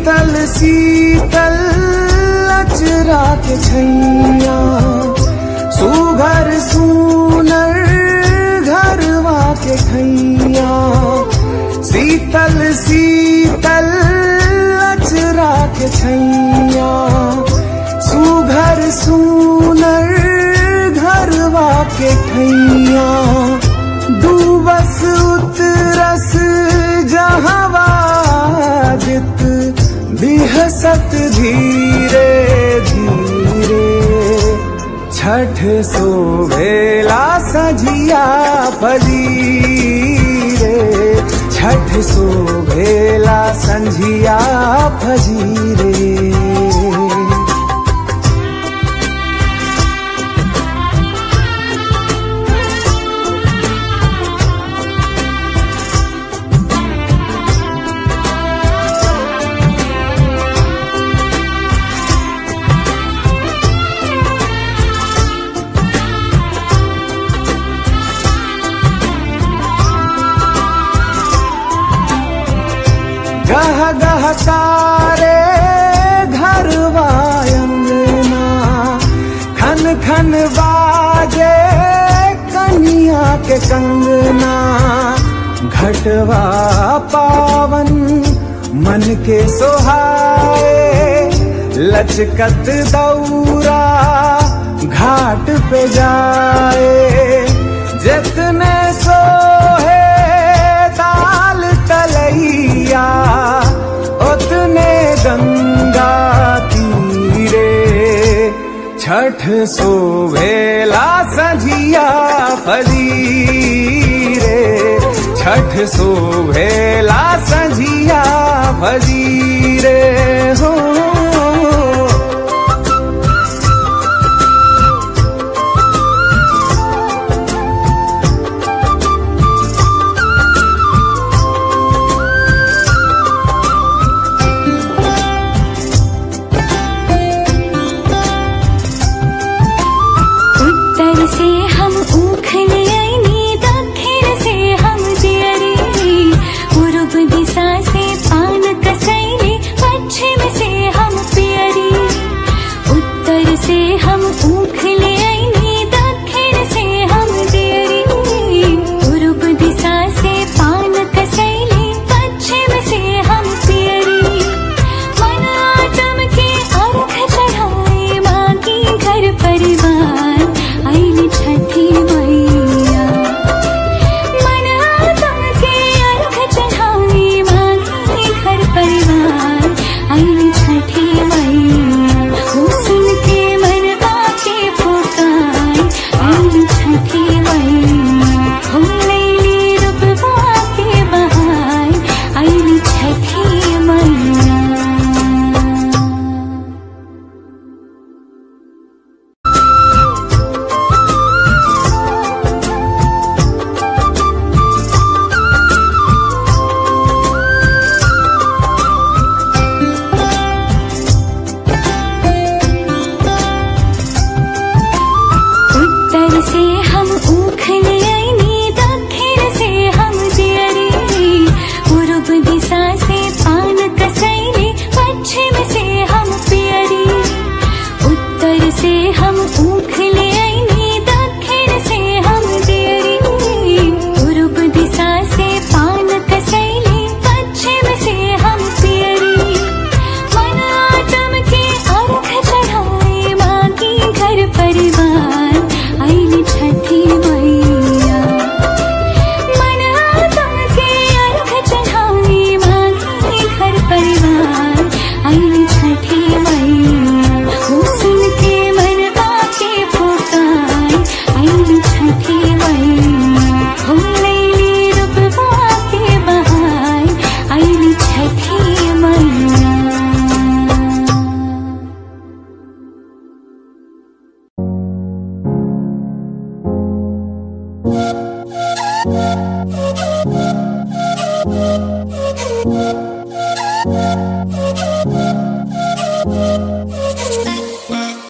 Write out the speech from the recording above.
शीतल शीतल अचरा के छैया सुघर सुनर घरवा के खैया शीतल शीतल अचरा के छैया सुघर सुनर घरवा के खैया डूबस उतरस जहवा जित बिहसत धीरे धीरे छठ सोवेला सजिया फजीरे छठ सोवेला संझिया फजीरे गह गह तारे घरवा अंगना खन खन बाजे कनिया के कंगना घटवा पावन मन के सोहाए लचकत दौरा घाट पे जाए जितने सोहे ताल तलैया उतने गंगा तीरे छठ सोवेला सजिया फजीरे छठ सोवेला सजिया फजीरे हो उत्तर से हम ऊख ले आईनी दक्षिण से हम दियरी पूर्व दिशा से पान कसैली पश्चिम से हम पियरी उत्तर से हम ऊख ले आईनी दक्षिण से हम दियरी पूर्व दिशा से पान कसैली पश्चिम से हम पियरी मन आटम के अर्घ चढ़ाए मांगी घर परिवार आईली छठी मैया मन आटम के अर्घ चढ़ाए मांगी घर परिवार आईली छठी मैया हो सुन के मन आके पुकार आईली छठी मैया हो लैली रूपवा के बहार आईली छठी मैया उत्तर से हम ऊख ले आईनी दक्षिण से हम दियरी पूर्व दिशा से पान कसैली पश्चिम से हम पियरी उत्तर से हम ऊख ले आईनी दक्षिण से हम दियरी पूर्व दिशा से पान कसैली पश्चिम से हम पियरी मन आटम के अर्घ चढ़ाए मांगी घर परिवार आईली छठी मैया मन आटम के अर्घ चढ़ाए मांगी घर परिवार आईली छठी मैया हो सुन के मन आके पुकार आईली छठी मैया हो लैली रूपवा के बहार आईली छठी मैया Thank you.